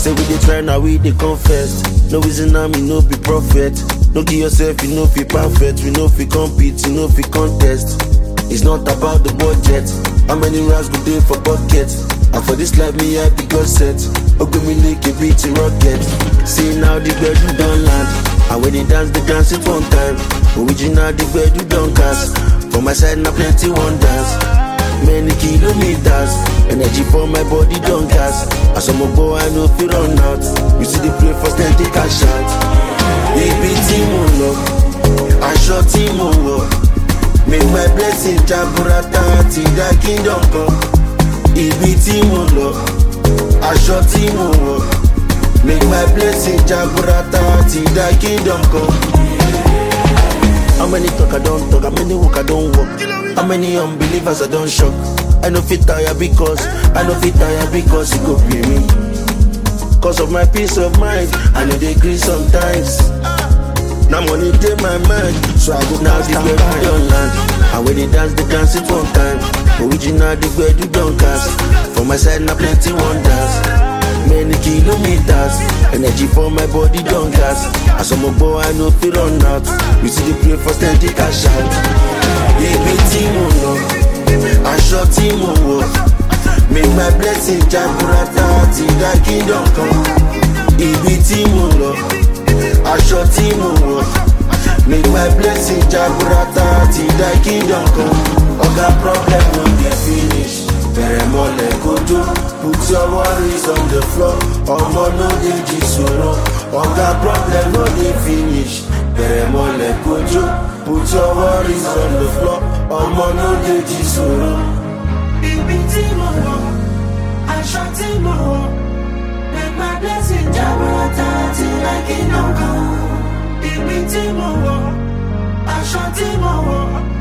Say we dey try now we dey confess. No reason now me no be prophet. No give yourself you know fi perfect. We know fi compete, you know fi contest. It's not about the budget. How many rounds go dey for bucket? And for this life me I be God set. Ogun me like a beat in rocket. See now the gbedu don land. And when they dance, they dance it one time. Original the gbedu don cast. For my side now plenty wonders. Many kilometers, energy for my body don't gas. As I'm a boy, I know fi run out. You see the play first, then take a shot. Ibi tí mo lọ, aṣọ tí mo wọ̀. Make my blessing jaburata ti dá kingdom kan. Ibi tí mo lọ, aṣọ tí mo wọ̀. Make my blessing jaburata ti dá kingdom kan. How many talk I don't talk, how many walk I don't walk How many unbelievers I don't shock I know fit tire because, I know fit tire because it go pay me Cause of my peace of mind, I know they agree sometimes Now money take my mind, so I go now the way we don't land And when they dance, they dance it one time Original the way you don't cast For my side now plenty wonders Many kilometers, energy for my body don't gas. As I'm a boy, I know fi run out. You see the play first, then take a shot. Ibi tí mo lọ, aṣọ tí mo wọ̀. Make my blessing jaburata ti dá kingdom kan. Ibi tí mo lọ, aṣọ tí mo wọ̀. Make my blessing jaburata ti dá kingdom kan. Oga problem no dey finish. Bẹ̀rẹ̀ mọ́lẹ̀ kojú, put your worries on the floor. Ọmọ no dey jí sọ̀rọ̀. Oga problem no dey finish. Bẹ̀rẹ̀ mọ́lẹ̀ kojú, put your worries on the floor. Ọmọ no dey jí sọ̀rọ̀. Ibi tí mo wọ̀, aṣọ tí mo wọ̀, make my blessing jaburata ti like iná kan. Ibi tí mo wọ̀, aṣọ tí mo wọ̀,